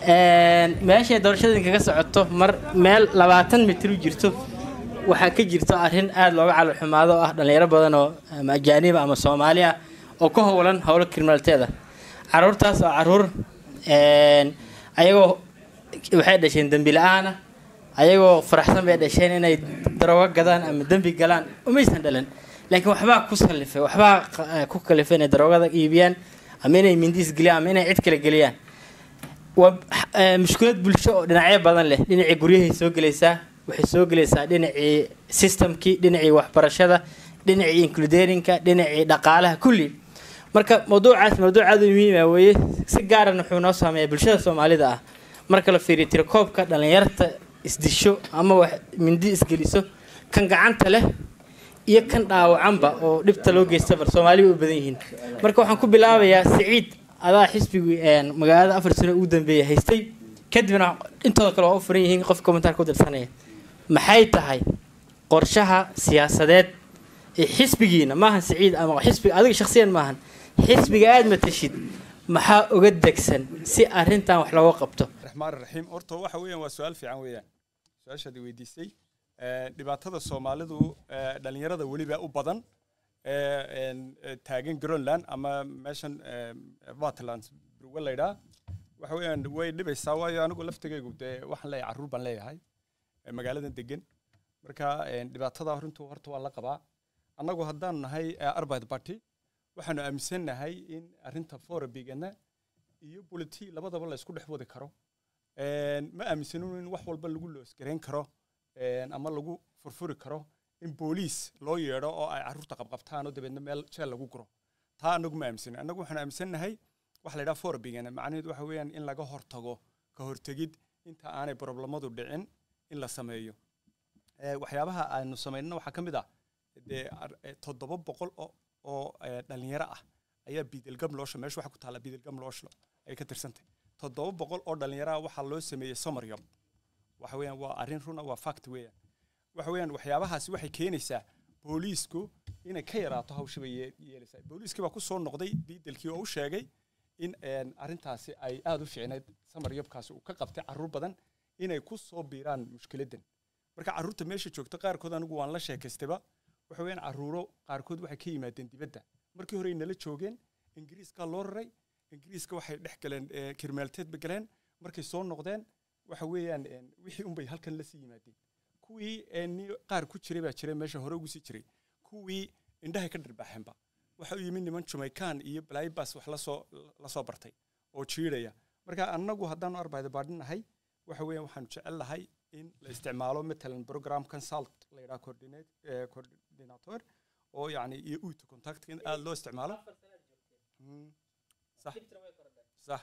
meeshay doorashada kaga socoto mar meel labaatan mitir u jirto waxaa ka jirto arrin aada looga calolxumaado oo ah dhalinyaro badan oo ama ajaaniba ama soomaali ah oo ka howlan howlo kriminaliteeda caruurtaas oo caruur ayagoo waxay dhasheen dembi la-aana ayagoo faraxsan bay dhasheen inay daroogo gadaan ama dembi galaan umaysan dhalan laakiin waxbaa ku sallifay waxbaa ku kalifay inay daroogada iibiyaan ama inay mindiis geliyaan ama inay cid kale geliyaan waa mushkulad bulsho oo dhinacyo badan leh dhinacii guryahay soo gelaysaa waxay soo gelaysaa dhinacii systemkii dhinacii waxbarashada dhinacii includerinka dhinacii dhaqaalaha kulli marka mawduucaas mawduuc aada u muhiima weeye si gaaran wuxuu noo saameeyaa bulshada soomaalida ah marka la fiiriyo tirakoobka dhalinyarta isdisho ama wax mindi isgeliso kan gacanta leh iyo kan dhaawacanba oo dhibta loo geystaba soomaaliba u badan yihiin marka waxaan ku bilaabayaa siciid adaa xisbigii magaalada afar sano ugu dambeeya haystay kadibna intooda kale waa u furan yihiin qof kommentaarka u dirsanaya maxay tahay qorshaha siyaasadeed ee xisbigiina maahan siciid ama xisbiga adiga shakhsiyan maahan xisbiga aada matashid maxaa uga degsan si arrintan wax looga qabto raxmaan raxiim horta waxa weeyaan waa su-aal fiican weeyaan su-aashaad weydiisay dhibaatada soomaalidu dhalinyarada weliba u badan taagan greenland ama meeshan vatland burwe laydhaa waxa weeyaan way dhibaysaa waayo anigu laftigaygu dee waxaan leeyahay carruur baan leeyahay magaaladan degan marka dhibaatada runtu horta waa la qabaa annagu haddaanu nahay arbid party waxaanu aaminsannahay in arrinta forabigana iyo buliti labadaba la isku dhex wadi karo ma aaminsanin in wax walba lagu loosgareyn karo ama lagu furfuri karo in booliis loo yeedho oo ay carruurta qabqabtaan oo dabeedna meel jeel lagu guro taa annagu ma aaminsanin annagu waxaan aaminsannahay waxa la yidhaha forabigana macnaheedu waxa weeyaan in laga hortago ka hortegid inta aanay problemadu dhicin in la sameeyo waxyaabaha aanu samaynana waxaa ka mid ah dee toddoba boqol oo oo dhalinyaro ah ayaa biidilgam loosho meesha waxaa ku taalla biidilgam loosho ay ka tirsantay toddoba boqol oo dhalinyaro ah waxaa loo sameeyey somaryob waxa weeyaan waa arrin runa waa fact weeyaan waxa weeyaan waxyaabahaasi waxay keenaysaa booliisku inay ka yaraato hawsha bay yeelaysaa booliiskii baa ku soo noqday biidelkii oo u sheegay in arrintaasi ay aada u fiicnayd samaryobkaasi uu ka qabtay carruur badan inay ku soo biiraan mushkiladdan marka carruurta meesha joogta qaarkood anigu waan la sheekaystayba waxa weeyaan carruuro qaarkood waxay ka yimaadeen dibadda markii hore nala joogeen ingiriiskaa loo raray ingiriiska waxay dhex galeen kirmaalteedba galeen markay soo noqdeen waxa weeyaan wixii unbay halkan la sii yimaadeen kuwii qaar ku jiray baa jiray meesha hore ugu sii jiray kuwii indhahay ka dhirbaaxeenba waxa u yimid niman jamaican iyo blaybas wax lasoo lasoo bartay oo jiidhaya marka annagu haddaanu arbaaida baadhinahay waxa weeyaan waxaanu jecel lahay in la isticmaalo matalan program consult la yidhaha coordinator oo yani iyo uto contactka in aada loo isticmaalo sax sax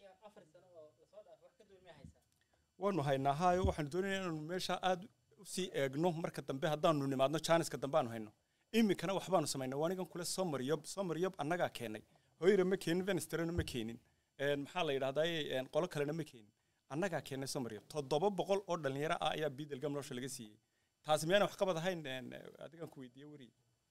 waanu haynaa hayo waxaanu doonaynaa inaanu meesha aada usii eegno marka dambe haddaanu nimaadno jaaniska dambe aanu hayno iminkana waxbaanu samaynaa waanigan kule somaryob somaryob annagaa keenay hoyra ma keenin venestrana ma keenin maxaa la yidhahdaa qolo kalena ma keenin annagaa keenay somaryob toddoba boqol oo dhalinyaro ah ayaa biidalgam loosha laga siiyey taasi miyaana wax qabad ahayn adigan ku weydiiye weri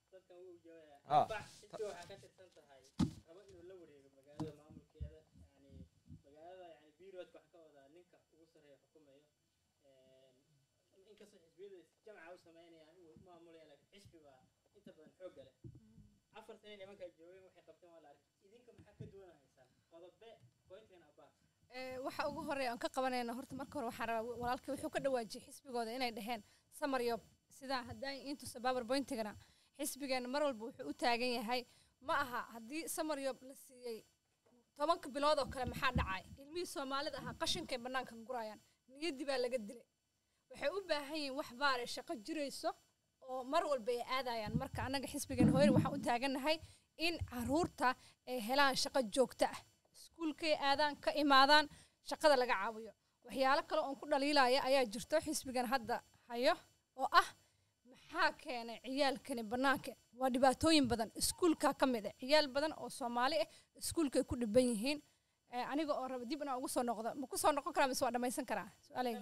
jamca u sameynayaan uu maamulaya laakiin xisbi baa inta badan xoogga leh afar sane nimankaa joogeen waxay qabteen waa la arkay idinka maxaa ka duwanahaysaan qodobe pointigan abaa waxa ugu horeeya aan ka qabanayna horta marka hore waxaan rabaa walaalkii wuxuu ka dhawaajiyey xisbigooda inay dhaheen samaryob sidaa haddaan intusa baabar boyntigana xisbigeena mar walba wuxuu u taagan yahay ma aha haddii samaryob la siiyey tobanka bilood oo kale maxaa dhacay ilmihii soomaalida ahaa qashinkay bannaankan gurayaan niyaddii baa laga dilay waxay u baahan yihiin wax baare shaqo jirayso oo mar walba ay aadayaan marka annaga xisbigan hooyar waxaan u taagannahay in caruurta ay helaan shaqo joogto ah iskuulkay aadaan ka imaadaan shaqada laga caawiyo waxyaalo kale oon ku dhaliilaya ayaa jirto xisbigan hadda hayo oo ah maxaa keenay ciyaalkani bannaanka waa dhibaatooyin badan iskuulka ka mid ah ciyaal badan oo soomaali ah iskuulkay ku dhiban yihiin aniga oo raba dib inaan ugu soo noqdo ma ku soo noqon karaa mise waa dhammaysan karaa su-aaleyga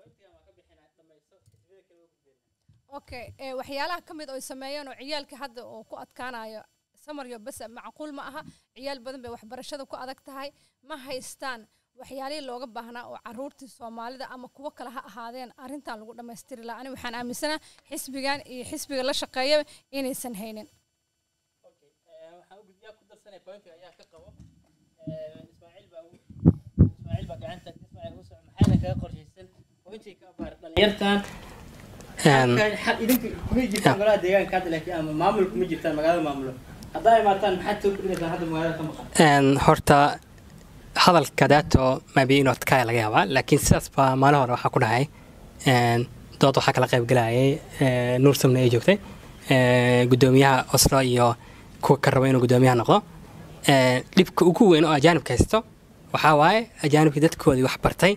okay waxyaalaha ka mid oo sameeyeen oo ciyaalka hadda oo ku adkaanayo samaryo bas macquul ma aha ciyaal badan bay waxbarashada ku adag tahay ma haystaan waxyaalihii looga baahnaa oo caruurtii soomaalida ama kuwo kale ha ahaadeen arrintan lagu dhammaystiri lahaa ani waxaan aaminsanaa xisbigan iyo xisbiga la shaqeeyaba inaysan haynin waxaan u gudbiyaa ku darsanay pointiga ayaa ka qabo ismaaciil baa ismaaciil baa gacanta ismaaciil u soco maxayna kaga qorshaysan pointiga ka abaar dhalinyartan idinku kuma jirtaan golaha deegaanka hadda laakiin ama maamulku ma jirtaan magaalada maamulo haddaa imaataan maxaad soo kordhinaysaan hadda magaalada ka maqan horta hadalka daato maybe inuu adkaaya laga yaabaa laakiin sidaas baa maalin hore waxaa ku dhahay dood waxaa kala qayb galayay nuur samne ay joogtay guddoomiyaha oslo iyo kuwa ka raba inuu guddoomiyaha noqdo dhibka ugu weyn oo ajaanibka haysto waxaa waaye ajaanibka dadkoodii wax bartay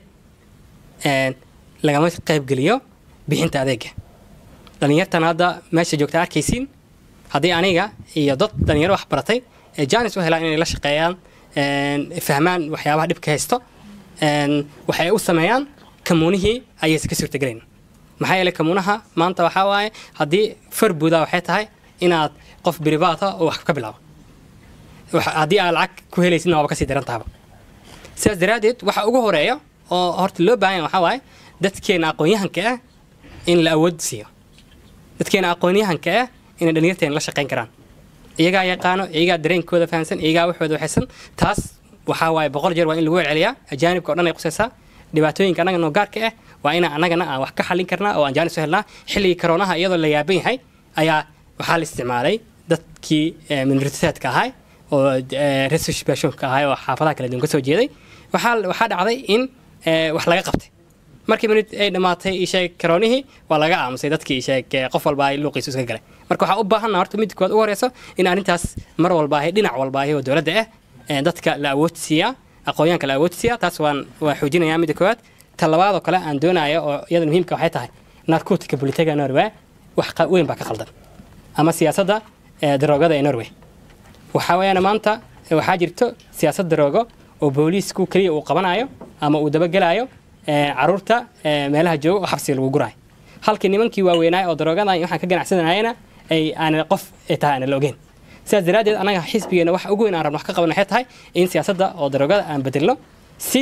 lagama qayb geliyo bixinta adeega dhalinyartan hadda meesha joogta arkaysiin haddii aniga iyo dad dhalinyaro wax baratay ee jaanis u helaan inay la shaqeeyaan fahmaan waxyaabaha dhibka haysto waxay u sameeyaan kamuunihii ayaysa ka suurtagelayn maxaa yeelay kamuunaha maanta waxaa waaye haddii far buudaa waxay tahay inaad qof biribaata oo wax ka bilaabo haddii aad lacag ku helaysidna waaba kasii daran tahaba sidaas daraaddeed waxa ugu horeeya oo horta loo baahan yahay waxaa waaye dadkeena aqoon-yahanka ah in la awood siiyo dadkeena aqoon-yahanka ah inay dhalinyarteena la shaqayn karaan iyagaa yaqaano iyagaa dareenkooda fahamsan iyagaa waxooda waxaysan taas waxaa waaye boqol jeer waa in lagu celceliyaa ajaanibka o dhan ay qusaysaa dhibaatooyinka annaga noo gaarka ah waa inaan annagana aan wax ka xallin karnaa oo aan jaanis u helnaa xilligii karoonaha iyadoo la yaaban yahay ayaa waxaa la isticmaalay dadkii minoriteedka ahay oo resusbashonka ahay oo xaafadaha kala duwan ka soo jeeday waxaa waxaa dhacday in wax laga qabtay markii minut ay dhammaatay isheeg karoonihii waa laga aamusay dadkii isheeg qof walba ay luuqiisu iska galay marka waxaa u baahanna horta midda koowaad ugu horeyso in arrintaas mar walba ahi dhinac walba ahi oo dowladda ah dadka la awood siiyaa aqoonyaanka la awood siiyaa taas waan waa xoojinayaa midda koowaad ta labaad oo kale aan doonayo oo iyada muhiimka waxay tahay narcotica bulitaga norway wax weyn baa ka qaldan ama siyaasadda daroogada ee norway waxaa weeyaan maanta waxaa jirto siyaasad daroogo oo booliisku keliya uu qabanayo ama uu dabagelaayo caruurta meelaha jooga oo xabsiga lagu guraayo halkii nimankii waaweynaayo oo daroogadan waxaan ka ganacsanayana ay aan qof tahay aan la ogeyn sidaas daraaddeed annaga xisbigeena waxa ugu weyn aan rabno wax ka qaban waxay tahay in siyaasadda oo daroogada aan bedelno si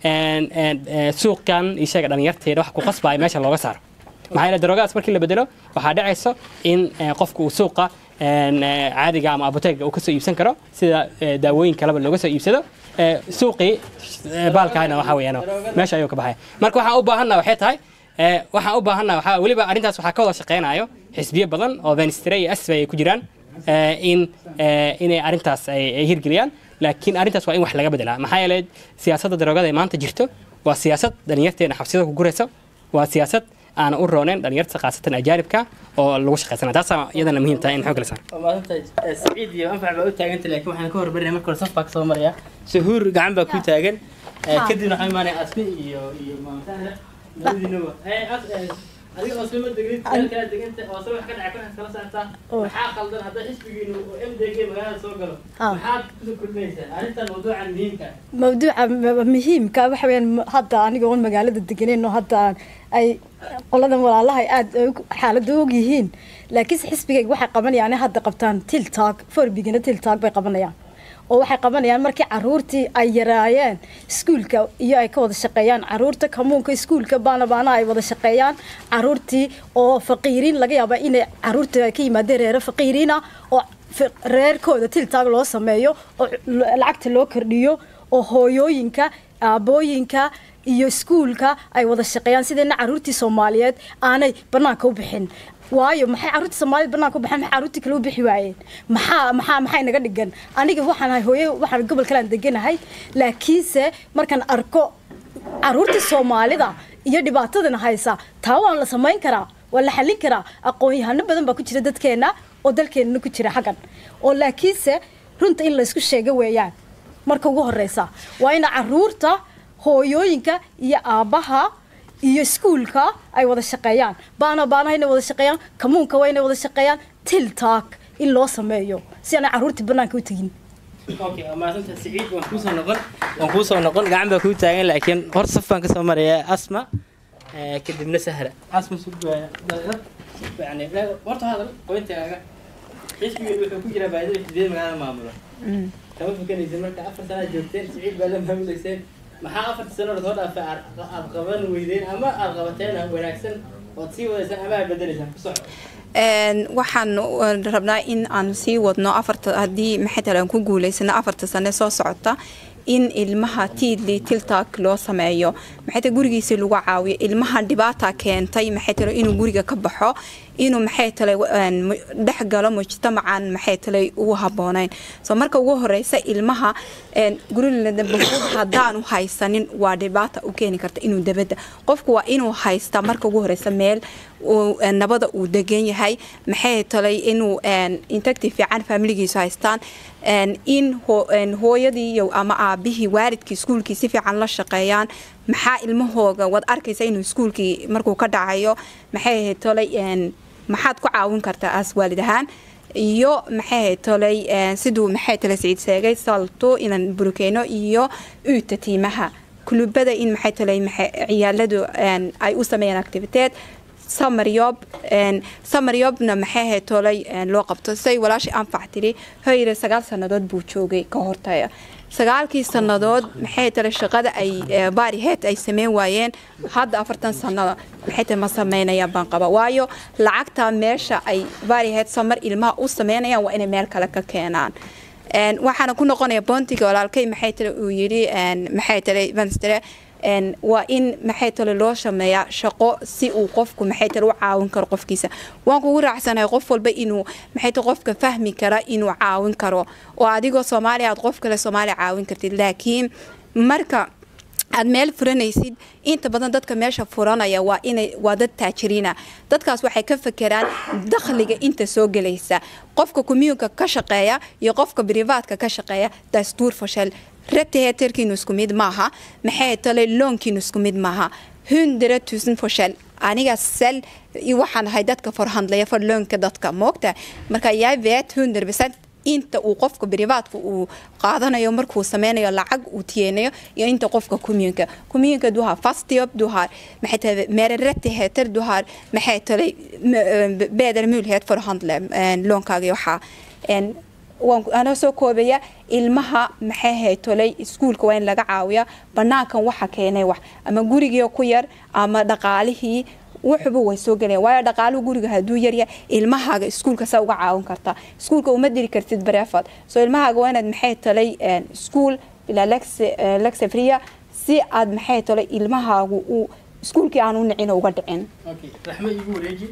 suuqan ishaga dhalinyarteeda wax ku qasbaayo meesha looga saaro maxaa yeele daroogadaas markii la bedelo waxaa dhacayso in qofku uu suuqa caadiga ama apoteega uu kasoo iibsan karo sida daawooyin kaleba looga soo iibsado suuqii baalkahayna waxaa weeyaan meesha ayuu ka baxaya marka waxaan u baahanna waxay tahay waxaan u baahanna waxaa weliba arrintaas waxaa ka wada shaqeynayo xisbiyo badan oo venistre iyo asfa ay ku jiraan in inay arrintaas ay hirgeliyaan laakiin arrintaas waa in wax laga bedelaa maxaa yeelay siyaasadda daroogada ee maanta jirto waa siyaasad dhalinyarteena xabsiyada ku guraysa waa siyaasad aan u rooneyn dhalinyarta khaasatan ajaanibka oo lagu shaqaysana taasaa iyadana muhiim tahay in xoog la saaro maadanta saciid iyo anfac baa u taaganta laakiin waxaan ka hormarinaya marka hore saf baa kasoo maraya suhuur gacan baa ku taagan kadibna waxaa imaanaya asmi iyo iyo maamataana labadiinaba adiga oosama degrid meel kala deganta oose wax ka dhacay kuna kala saartaa maxaa qaldan hadda xisbigiinu oo m d g magaalada soo galo maxaad kusoo kordhinaysaa arrintan mawduucan muhiimka mawduuca muhiimka waxa weyaan hadda aniga oon magaalada deganeyn oo hadda ay qoladan walaalaha aad xaaladda og yihiin laakiinse xisbigayga waxay qabanayaan inay hadda qabtaan tiltaag forbigina tiltaag bay qabanayaan oo waxay qabanayaan markii caruurtii ay yaraayeen iskuulka iyo ay ka wada shaqeeyaan caruurta kamuunka iskuulka baana baana ay wada shaqeeyaan caruurtii oo faqiiriin laga yaaba inay caruurta ay ka yimaadeen reero faqiiriina oo reerkooda tiltaag loo sameeyo oo lacagta loo kordhiyo oo hooyooyinka aabooyinka iyo iskuulka ay wada shaqeeyaan sideena caruurtii soomaaliyeed aanay banaanka u bixin waayo maxay caruurta soomaalida banaanka u baxeen maxay caruurtii kale u bixi waayeen maxaa maxaa maxay naga dhigan aniga waxaan ahay hooye waxaan gobol kale aan deganahay laakiinse markaan arko caruurtii soomaalida iyo dhibaatadana haysa taa waan la samayn karaa waa la xallin karaa aqoon-yahano badan baa ku jira dadkeena oo dalkeenana ku jira xaggan oo laakiinse runta in laysku sheego weeyaan marka ugu horeysa waa ina caruurta hooyooyinka iyo aabbaha iyo iskuulka ay wada shaqeeyaan baana baanaha inay wada shaqeeyaan kamuunka waa inay wada shaqeeyaan tiltaag in loo sameeyo si aanay caruurtii banaanka u tegin okay maasanta siciid waan kuusoo noqon waan kuusoo noqon gacan baa kuu taagan laakiin hor saf baan kasoo maraya asma kadibna sahra asma yani horta hadal qoyntaaga xisbigeedu wuxuu ku jiraa baadida xisbiyada magaalada maamulo kama fakanaysa marka afar sanaad joogteen siciid baa la maamuleyseen maxaa afarta sano soo dhaafay aad aad qaban weydeen ama aad qabateen wanaagsan ood sii wadaysaan ama aad bedelaysaan ku soco Een, waxaan uh, rabnaa in aan sii wadno afarta haddii maxay tahay aan ku guuleysano afarta sane soo socota in ilmaha tiidli tiltaag loo sameeyo maxay tahay gurigiisa lagu caawiyo ilmaha dhibaata keentay maxay tahay inuu guriga ka baxo inuu maxay tahay een, mu- dhex galo mujtamacan maxay tahay ugu haboonayn so marka ugu horeysa ilmaha een, guriladabahud haddaanu haysanin waa dhibaata u keeni karta inuu dabada qofku waa inuu haysta marka ugu horeysa meel uu, een, nabada uu degan yahay maxay talay inuu een, intagti fiican familigiisu haystaan een, in ho- een, hooyadii iyo ama aabihii waalidkii iskuulkii si fiican la shaqeeyaan maxaa ilmahooga waad arkaysa inuu iskuulkii markuu ka dhacayo maxay talay een, maxaad ku caawin kartaa as waalid ahaan iyo maxay tolay een, siduu maxay tolay siciid sheegay salto inaan burukeyno iyo uyta tiimaha kulubada in maxay tolay maxay ciyaaladu een, ay u sameeyaan activiteed samaryob een, samaryobna maxay ahayd tolay een, loo qabto say walaashii anfac tiri hoyre sagaal sannadood buu joogay ka hortaya sagaalkii sannadood maxay tolay shaqada ay ee, baariheed ay sameyn waayeen hadda afartan sannada maxay tahay ma sameynayaan baan qaba waayo lacagta meesha ay baariheed samar ilmaha u sameynayaan waa inay meel kale ka keenaan Een, waxaana ku noqonaya boontiga walaalkay maxay tale uu yidhi een, maxay tale vanstere een, waa in maxay tale loo sameeyaa shaqo si uu qofku maxay tale u caawin karo qofkiisa waan kugu raacsanahay qof walba inuu maxay tale qofka fahmi kara inuu caawin karo oo adigoo soomaaliya aad qof kale soomaaliya caawin kartid laakiin marka aad meel furanaysid inta badan dadka meesha furanaya waa inay waa dad taajiriina dadkaas waxay ka fekeraan dakhliga inta soo gelaysa qofka commuunka ka shaqeeya iyo qofka privatka ka shaqeeya dastuur fashal reteheterkiinu isku mid maaha maxay tale loonkiinu isku mid maaha hundred tusen fashal aniga sel waxaan ahay dadka forhandlaya for loonka dadka moogta marka jag vet hundred percent inta uu qofka privatka uu qaadanayo markuu sameynayo lacag uu tiyeenayo iyo inta qofka communka communka du har fast jobb du har maxay tahay mer rättigheter du har maxay tahay bättre möjlighet för att handla lånkaaga waxa en waan anoo soo koobaya ilmaha maxay ahayd tolay iskuulka waa in laga caawiya banaankan waxa keenay wax ama gurigii ku yar ama dhaqaalihii wuxuba way soo gelayaan waayo dhaqaaluhu guriga hadduu yarya ilmahaaga iskuulka saa uga caawin kartaa iskuulka uma diri kartid bareefad soo ilmahaaga waa inaad maxay talay iskuul ilaa lexefria si aad maxay talay ilmahaagu uu iskuulkii aan u nicin oo uga dhicin okay raxmo igu wareeji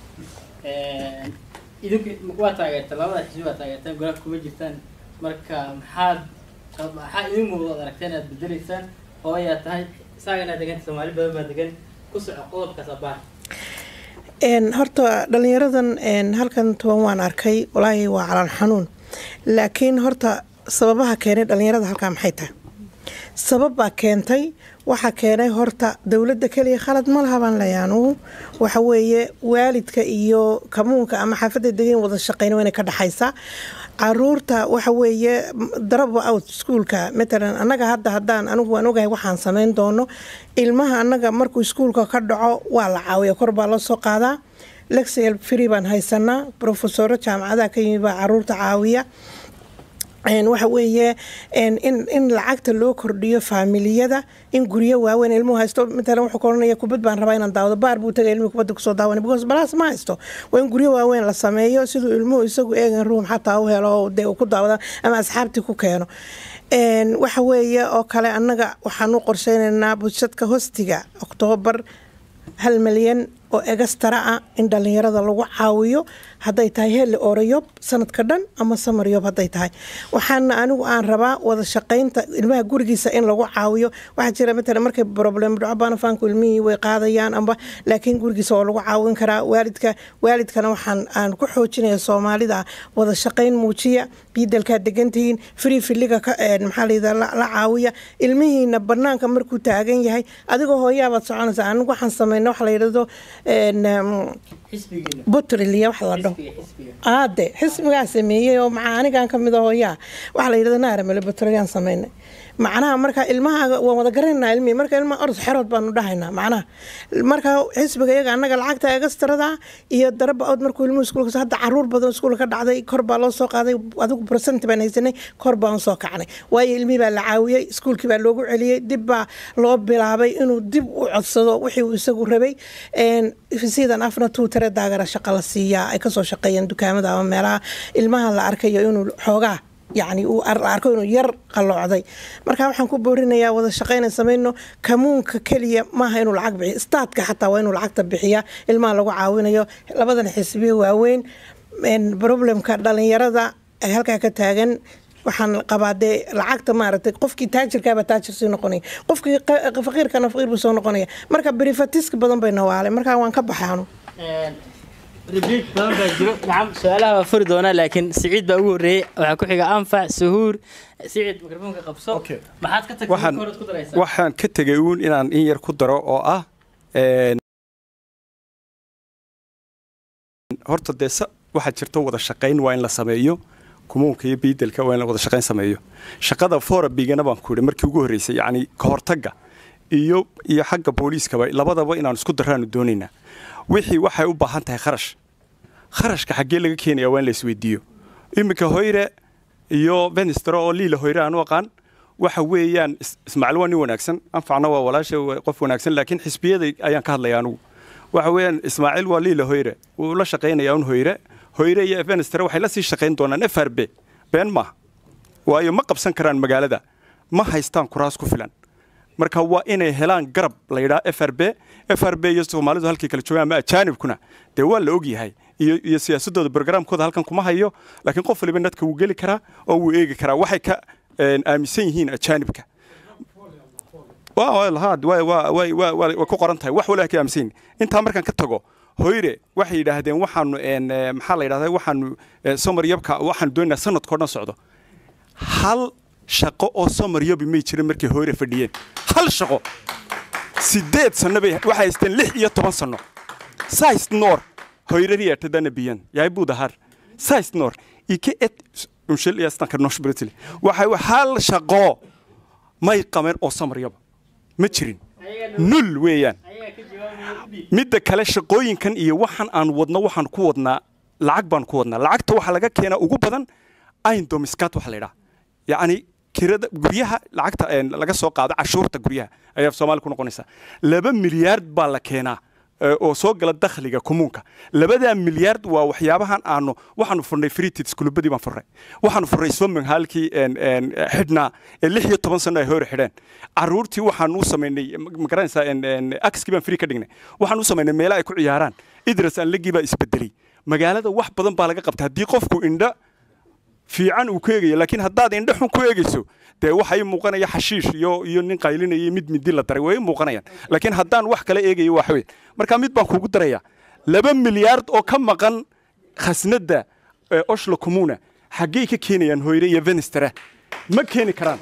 idinku waa taageerta labada xisbi waa taageertaan golaha kuma jirtaan marka maxaad maxaa idin muuqda ad aragteen inaad bedelaysaan hooyaa tahay isaaga inaad deganta soomaali badan baa degan ku soco qodobkaas abaar horta dhalinyaradan halkan toban waan arkay walaahi waa calaan xanuun laakiin horta sababaha keenay dhalinyarada halkaa maxay tahay sabab baa keentay waxaa keenay horta dowladda keliya khalad ma laha baan leeyahay anugu waxa weeye waalidka iyo kamuunka ama xaafadda degan wada shaqeyna waa inay ka dhexaysaa caruurta waxa weeye daraba out iskuulka matalan annaga hadda haddaan anigu waan ogahay waxaan sameyn doono ilmaha annaga markuu iskuulka ka dhaco waa la caawiya kor baa loo soo qaadaa lexel free baan haysanaa profesoro jaamacadaha ka yimid baa caruurta caawiya waxa weeye in lacagta loo kordhiyo faamiliyada in guryo waaweyn ilmuhu haysto matalan wuxuu koranaya kubad baan rabaa inaan daawado baar buu tagay ilmuhu kubadda kusoo daawanay because balaas ma haysto waa in guryo waaweyn la sameeyo siduu ilmuhu isagu eegan ruum xataa u helo dee uu ku daawada ama asxaabtii ku keeno waxa weeye oo kale annaga waxaan u qorsheynaynaa budshadka hostiga oktoobar hal milyan oo egastara ah in dhalinyarada lagu caawiyo hadday tahay heli orayob sanadka dhan ama samaryob hadday tahay waxaana anigu aan rabaa wada shaqaynta ilmaha gurigiisa in lagu caawiyo waxaa jira matala markay problem dhaco banafaanku ilmihii way qaadayaan amba laakiin gurigiisa waa lagu caawin karaa waalidka waalidkana waxaan aan ku xoojinaya soomaalida wada shaqayn muujiya biidalkaa degantihiin free filiga maxaa layidhaa la caawiya ilmihiina banaanka markuu taagan yahay adigoo hooyaabaad soconaysa anigu waxaan sameynay waxa la yidhahdo xisbigiina butriliya wax la dhaho xisbiga xisbiga aade xisbigaa sameeyey oo maxaa anigan ka mid a hooyaa waxaa la yidhahda naaramele butriliyan sameynay macnaha marka ilmaha waan wada garanayna ilmihii marka ilmaha orod xerood baanu dhahaynaa macnaha marka xisbiga iyaga annaga lacagta egastarada iyo daraba ood markuu ilmuhu iskuulka hadda caruur badan iskuulka ka dhacday kor baa loo soo qaaday adigu percent baan haysanay kor baan soo kacnay waayo ilmihii baa la caawiyey iskuulkii baa loogu celiyey dib baa loo bilaabay inuu dib u codsado wixii uu isagu rabay sidan afna tuutare daagara shaqa la siiyaa ay kasoo shaqeeyeen dukaamada ama meelaha ilmaha la arkayo inuu xoogaa yacni uu arko inuu yar qalloocday marka waxaan ku boorinayaa wada shaqayna samayno kamuunka keliya maaha inuu lacag bixiyo staadka xataa waa inuu lacagta bixiya ilmaha lagu caawinayo labadan xisbiya waaweyn problemka dhalinyarada ay halkaa ka taagan waxaan qabaa dee lacagta maaragtay qofkii taajirkaaba taajir sii noqonaya qofkii faqiirkana faqiir buu soo noqonaya marka berifatiska badan bay nawaalay marka waan ka baxaanu ريبيت badan baa jiro nacam su-aalaha waa furi doonaa laakiin siciid baa ugu horreeyey waxaa ku xiga anfac suhuur siciid mikrofoonka qabso Okay. maxaad ka tagtay waxaan korod ku daraysaa waxaan ka tegay uun inaan in yar ku daro oo ah een, horta dee sa- waxaa jirta wada shaqayn waa in la sameeyo kumuunka iyo biidelka waa in la wada shaqayn sameeyo shaqada forabigana baan ku yidhi markii ugu horreysay yacni ka hortagga iyo iyo xagga booliiskaba labadaba inaan isku daraanu doonaynaa wixii waxay u baahan tahay kharash kharashka xaggee laga keenaya waa in la isweydiiyo iminka hoyre iyo venistro oo liila hoyre aan u aqaan waxa weeyaan is- ismaaciil waa nin wanaagsan anfacna waa walaasha waa qof wanaagsan laakiin xisbiyada ayaan ka hadlaya anugu waxa weeyaan ismaaciil waa liila hoyre wuu la shaqaynayaa un hoyre hoyre iyo venistro waxay la sii shaqayn doonaan f r b been maaha waayo ma qabsan karaan magaalada ma haystaan kuraas ku filan marka waa inay helaan garab la yidhaha f r b f r b iyo soomaalidu halkay kala joogaan ama ajaanibkuna dee waa la ogyahay iyo iyo siyaasadooda barogaraamkooda halkan kuma hayo laakiin qof waliba nadka wuu geli karaa oo wuu eegi karaa waxay ka een, aaminsan yihiin ajaanibka waa waa lahaad waa waa waa waa waa waa ku qoran tahay wax walaha ka aaminsan yihiin intaa markaan ka tago hoyre waxay yidhaahdeen waxaanu een, eh, maxaa la yidhahdaa waxaanu eh, somar yabka waxaanu doonaynaa sanadkao dhan socdo hal shaqo oo somar yabi may jirin markay hoyre fadhiyeen hal shaqo sideed sano bay waxay haysteen lix iyo toban sano sais nor hoyrariyatadana biyan yaay budahar sais nor ike et unshil yastanka nosh britili waxay hal shaqo may qabeen oo samaryaba ma jirin nul weeyaan midda kale shaqooyinkan iyo waxaan aan wadno waxaan ku wadnaa lacag baan ku wadnaa lacagta waxaa laga keenaa ugu badan aindomiskat waxa la yidhaha yacni kirada guryaha lacagta een, laga soo qaado cashuurta guryaha ayaa soomaali ku noqonaysa laba milyaard baa la keenaa ee, oo soo gala dakhliga kumuunka labadaa milyaard waa waxyaabahan aanu waxaanu furnay freetids kulubadii baan furnay waxaanu furnay swimming halkii een, een, xidhnaa ee lix iyo toban sano ay hore xidheen caruurtii waxaanu u samaynay ma- ma garanaysaa een, een, akskii baan free ka dhignay waxaanu u samaynay meelo ay ku ciyaaraan idras aan legii baa isbedelay magaalada wax badan baa laga qabta haddii qofku indha fiican uu ku eegayo laakiin haddaad indho xun ku eegayso dee waxa ii muuqanaya xashiish iyo iyo nin qaylinaya iyo mid midi la daray way ii muuqanayaan laakiin haddaan wax kale eegayo waa xawey marka mid baan kugu daraya laba milyaard oo ka maqan khasnadda ee oshlo comuna xaggey ka keenayaan hoyre iyo venistera ma keeni karaan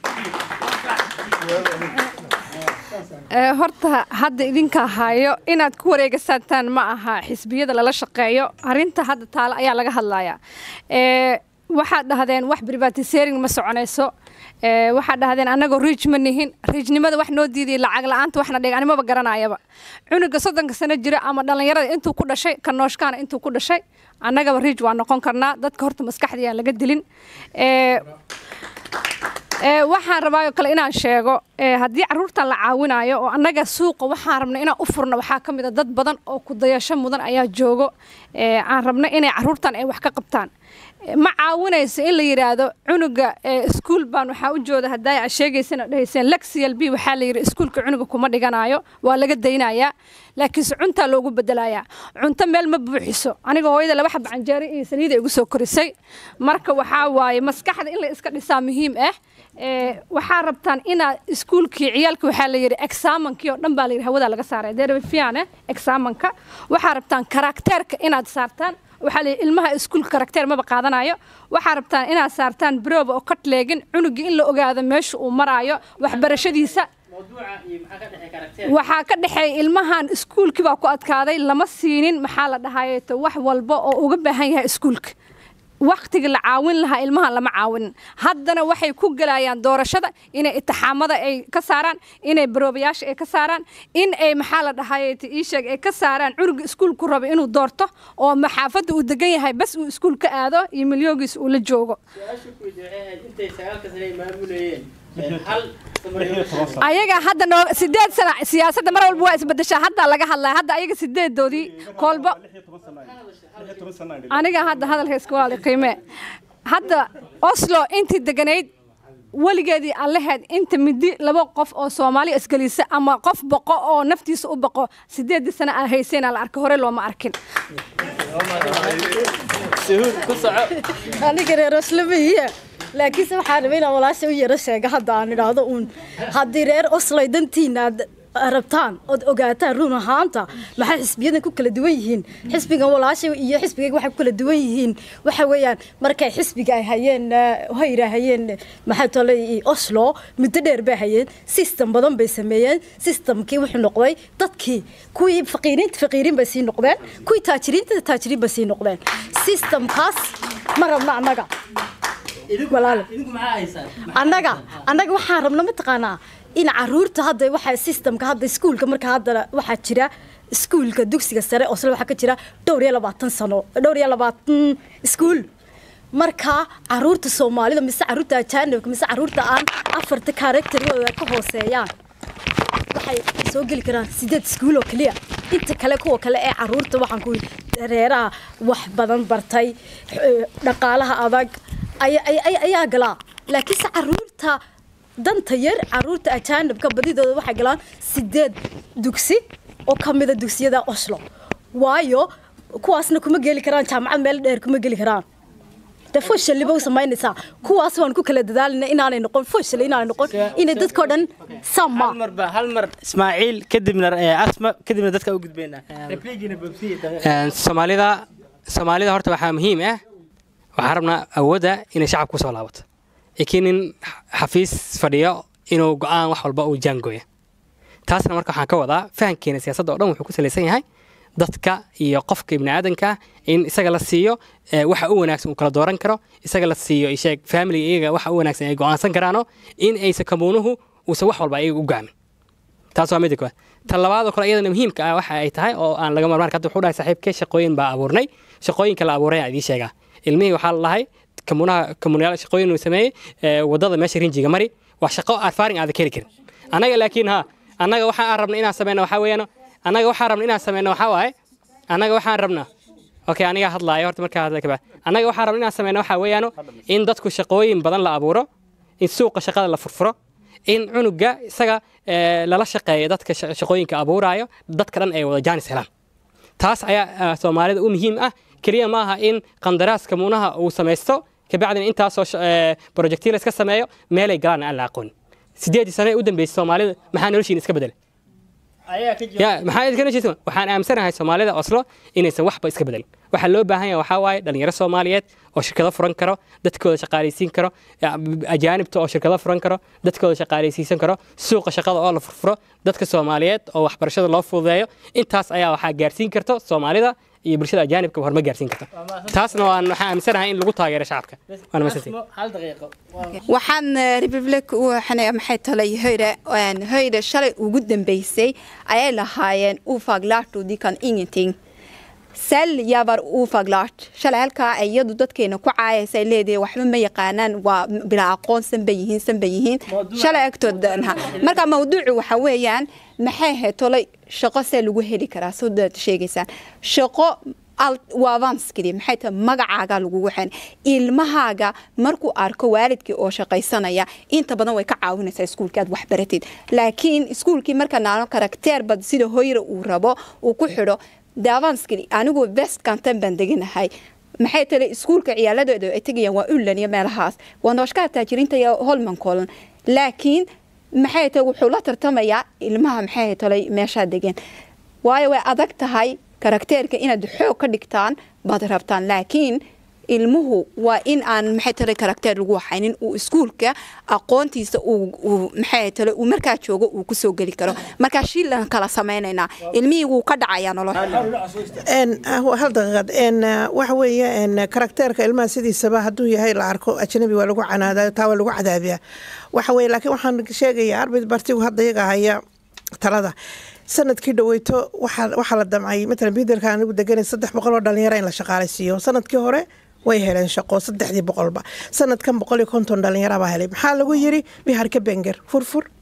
Ee, horta hadda idinka hayo inaad ku wareegasataan ma aha xisbiyada lala shaqeeyo arinta hadda taale ayaa laga hadlayaa Ee, waxaad dhahdeen wax privatisering ma soconayso Ee, waxaad dhahdeen annagoo riij ma nihin riijnimada wax noo diiday lacag la-aanta waxna dhig animaba garanayaba cunuga soddonka sano jira ama dhallinyarada intuu ku dhashay ka nooshkaana intuu ku dhashay annagaba riij waa noqon karnaa dadka horta maskaxdii aan laga dilin Ee, Ee, waxaan rabaa oo kale inaan sheego ee, haddii caruurtan la caawinayo oo annaga suuqa waxaan rabna inaan u furno waxaa ka mid a dad badan oo ku dayasho mudan ayaa joogo ee, aan rabna inay caruurtan ay wax ka qabtaan Ee, ma caawinayso in la yidhaahdo cunuga ee, iskuul baan waxaa u jooda haddaa aad sheegaysana dhahayseen lexial b waxaa la yidhi iskuulka cunuga kuma dhiganayo waa laga daynayaa laakiinse cuntaa loogu bedelayaa cunto meel ma buuxiso aniga hooyada laba xaba canjeero iyo saliida igu soo korisay marka waxaa waaye maskaxda in la iska dhisaa muhiim ah Ee, waxaa rabtaan inaad iskuulkii ciyaalka waxaa la yidhi exaamankii oo dhan baa la yidhi hawada laga saaray derefiane exaamanka waxaa rabtaan karakteerka inaad saartaan waxaa la yidhi ilmaha iskuulka karakteer maba qaadanayo waxaa rabtaan inaad saartaan broba oo katleegin cunugii in la ogaado meesha uu maraayo waxbarashadiisa waxaa ka dhexeeya ilmahan iskuulkii baa ku adkaaday lama siinin maxaa la dhahayeeto wax walba oo uga baahan yahay iskuulka waktigii la caawin lahaa ilmaha lama caawinin haddana waxay ku gelayaan doorashada inay itixaamada ay ka saaraan inay baroobayaasha ay ka saaraan in ay maxaa la dhahay iisheeg ay ka saaraan cunuga iskuulku rabo inuu doorto oo maxaafadda uu degan yahay bas uu iskuul ka aado iyo milyoogiis uu la joogo ayaga hadda noo sideed sana siyaasadda mar walba waa isbedeshaa hadda laga hadlaya hadda ayaga sideedoodii koolba aniga hadda hadalka iska walaali qiime hadda oslo intii deganayd weligeedii aan lahayd inta midi laba qof oo soomaali isgelisa ama qof boqo oo naftiisa u boqo sideedii sana aan haysayna la arka hore looma arkin aniga reer oslamahiya laakiinse waxaan rabay inaan walaasha u yaro sheega hadda aan idhaahdo uun haddii reer oslay dantiina aad rabtaan ood ogaataan run ahaanta maxay xisbiyadan ku kala duwan yihiin xisbigan walaasha iyo xisbigayga waxay ku kala duwan yihiin waxa weeyaan markay xisbiga ay hayeen hayra hayeen maxay tole oslo muddo dheer bay hayeen system badan bay sameeyeen systemkii wuxuu noqday dadkii kuwii faqiiriinta faqiiriin bay sii noqdeen kuwii taajiriinta taajiriin bay sii noqdeen systemkaas ma rabna annaga walaalo annaga annaga waxaan rabna mataqaanaa in caruurta hadda waxa systemka hadda iskuulka marka hadda waxaa jira iskuulka dugsiga sare oslo waxaa ka jira dhowr iyo labaatan sano dhowr iyo labaatan iskuul marka caruurta soomaalida mise caruurta ajaanibka mise caruurta aan afarta karakterigooda ka hooseeyaan waxay soo geli karaan sideed iskuul oo keliya inta kale kuwa kale ee caruurta waxaan ku reeraha wax badan bartay dhaqaalaha adag ayaa galaa laakiinse caruurta danta yar caruurta ajaanibka badidooda waxay galaan sideed dugsi oo ka mida dugsiyada oslo waayo kuwaasna kuma geli karaan jaamacad meel dheer kuma geli karaan de foshaliba u samaynaysaa kuwaas waan ku kala dadaalina inaanay noqon foshal inaanay noqon inay dadkoo dhan sama hal mar ba hal mar ismaaciil kadibna asma kadibna dadka u gudbaynaa soomaalida soomaalida horta waxaa muhiim ah waxaan rabnaa awoodda inay shacabka kusoo laabato laakiin nin xafiis fadhiyo inuu go-aan wax walba uu jaangooya taasna marka waxaan ka wadaa fahankeena siyaasadda oo dhan wuxuu ku salaysan yahay dadka iyo qofka ibni aadanka in isaga la siiyo waxa u wanaagsan uu kala dooran karo isaga la siiyo isheeg familiga iyaga waxa u wanaagsan ay go-aansan karaano in aysa kamuunuhu uusan wax walba iyaga u gaamin taas waa midda koowaad tan labaadoo kale iyadana muhiimka ah waxa ay tahay oo aan laga marmaan hadda wuxuu dhahay saaxiibkee shaqooyin baa abuurnay shaqooyinka la abuuray aan idiin sheegaa ilmihii waxaa la dhahay kamuunaha kamuunayaal shaqooyin uu sameeyey wadada meesha rinjiga mari waa shaqo arfaaring aada keli karin annaga laakiin ha annaga waxa aan rabna inaan sameyno waxaa weeyaan annaga waxaan rabna inaan sameyno waxaa waaye annaga waxaan rabnaa okay aniga hadlaayo horta markaa hadla kabaa annaga waxaan rabna inaan sameyno waxaa weeyaan in dadku shaqooyin badan la abuuro in suuqa shaqada la furfuro in cunuga isaga lala shaqeeyo dadka shaqooyinka abuuraayo dadka dhan ay wada jaanis helaan taas ayaa soomaalida u muhiim ah keliya maaha in qandaraaska muunaha uu samaysto kabacdina intaasoo projectiil iska sameeyo meelay galaan aan la aqoonin sideedii sane u dambeysay soomaalida maxaa noloshiin iska bedelay ya maxaa idinka noloshiisa waxaan aaminsanahay soomaalida oslo inaysan waxba iska bedelin waxaa loo baahan yahay waxaa waaye dhalinyaro soomaaliyeed oo shirkado furan karo dadkooda shaqaalaysiin karo ajaanibta oo shirkado furan karo dadkooda shaqaalaysiisan karo suuqa shaqada oo la furfuro dadka soomaaliyeed oo waxbarashada loo fududeeyo intaas ayaa waxaa gaarsiin karto soomaalida iyo bulshada ajaanibka horma gaarsiin karta taasna waan waxaan aaminsanahay in lagu taageero shacabka waana masantii hal daqiiqo waxaan republic waxaan maxay talay höyre höyre shalay ugu dambeysay ayay lahaayeen ufaglaartu dikan ingenting sal yabar ufaglaart shalay halkaa iyadu dadkeena ku caayaysa leedahay waxba ma yaqaanaan waa bilaa aqoon sanba yihiin sanba yihiin shalay agtood marka mawduucu waxa weeyaan maxay ahayd tolay shaqo see lagu heli karaa soo daad sheegaysaan shaqo waavanskidi maxay tahay magacaaga lagugu xen ilmahaaga markuu arko waalidkii oo shaqaysanaya inta badan way ka caawinaysaa iskuulkii aad waxbaratid laakiin iskuulkii marka naano karakteer bad sida hoyra uu rabo uu ku xidho daavanskidi anigu west canton baan deganahay maxay tale iskuulka ciyaaladooda ay tegayaan waa unlan iyo meelahaas waa nooshkaha taajiriinta iyo holmancolan laakiin maxay tahay wuxuu la tartamayaa ilmaha maxay talay meeshaa degan waayo way adag tahay karakteerka inaad xoog ka dhigtaan baad rabtaan laakiin ilmuhu waa in aan maxay tale karakteer lagu waxaynin uu iskuulka aqoontiisa uu maxay tale uu markaa joogo uu kusoo geli karo markaa shiilan kala sameynaynaa ilmihii wuu ka dhacayaa nolosha hal daqiiqad waxa weeye karakteerka ilmaha sidiisaba hadduu yahay la arko ajnabi waa lagu canaadayo taa waa lagu cadaabiyaa waxa weye laakiin waxaan sheegayaa arbid bartigu hadda iyaga haya talada sanadkii dhaweyto waxaa la damcay matalan biderka anigu deganay saddex boqol oo dhalinyaro in la shaqaalaysiiyo sanadkii hore way heleen shaqo saddexdii boqolba sanadkan boqol iyo konton dhalinyaro baa helay maxaa lagu yiri biharka benger furfur